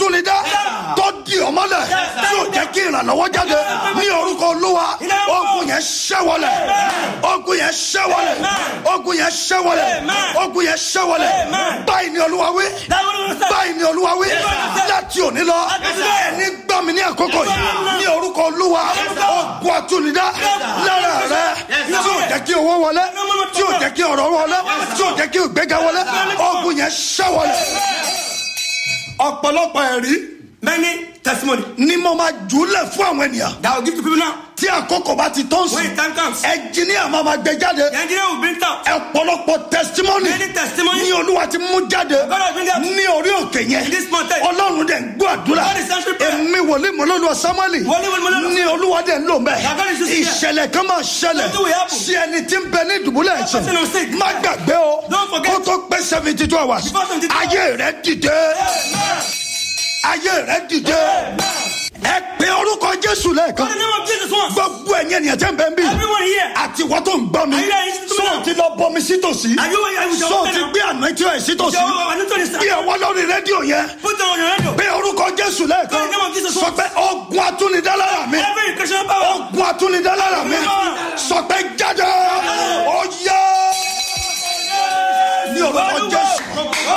atúnidá tó di ọmọlẹ̀ tí ò jẹ́ kí ìrànlọ́wọ́ jáde ní orúkọ olúwa ogun yẹn ṣẹ́wọlẹ̀ ogun yẹn ṣẹ́wọlẹ̀ ogun yẹn ṣẹ́wọlẹ̀ ogun yẹn ṣẹ́wọlẹ̀ báyìí ni olúwa wí báyìí ni olúwa wí láti òní lọ ẹni gbọ́ mi ní àkókò yìí ní orúkọ olúwa ogun atúnidá lára rẹ tí ò jẹ́ kí owó wọlé tí ò jẹ́ kí ọ̀rọ̀ wọlé tí ò jẹ́ kí ìgbéga wọlé ogun yẹn ṣẹ́wọlẹ̀ ọ̀pọ̀lọpọ̀ ẹ̀rí Many testimony ni mo máa jùlẹ̀ fún àwọn ènìyàn that I will give to people now. tí àkókò bá ti tó ń When sìn the time comes, ẹnjìníà máa ma gbé jáde the engineer will bring it out. ọ̀pọ̀lọpọ̀ testimony Many testimony. ní olúwa ti mú jáde God has bring out. ní orí òkè yẹn In this mountain. ọlọ́run dẹ̀ ń gbọ́ àdúrà God is answering prayer. èmi wòlíì mọ́lọ́lùwà samueli Wòlíì mọ́lọ́lùwà. ní olúwa dẹ̀ ń lò mẹ́ That God is using here. ìṣẹ̀lẹ̀ kan máa ṣẹlẹ̀ Something will happen. sí ẹni tí ń bẹ ní ìdùbúlẹ̀ ẹ̀ṣẹ̀ person who's sick. má gbàgbé o Don't forget. kó tó pé seventy two hours Before 72 hours. ayé rẹ dìde ayé rẹ dìde ẹ pé orúkọ jésù lẹ́ẹ̀kan In the name of Jesus once. gbogbo ẹ̀yìn ènìyàn tẹ́ ń bẹ ń bí Everyone here. àti wọ́n tó ń gbọ́ mi Are you ready to sọ know? ti lọ bọmi sítòsí Are you are you sọ ti gbé àná tí ó ẹ̀ sítòsí Your anointing is bí ọwọ́ lórí rédíò yẹn Put on your radio. pé orúkọ jésù lẹ́ẹ̀kan In the name of Jesus sọ pé ogun atúnidálára mi Every Christian power. ogun atúnidálára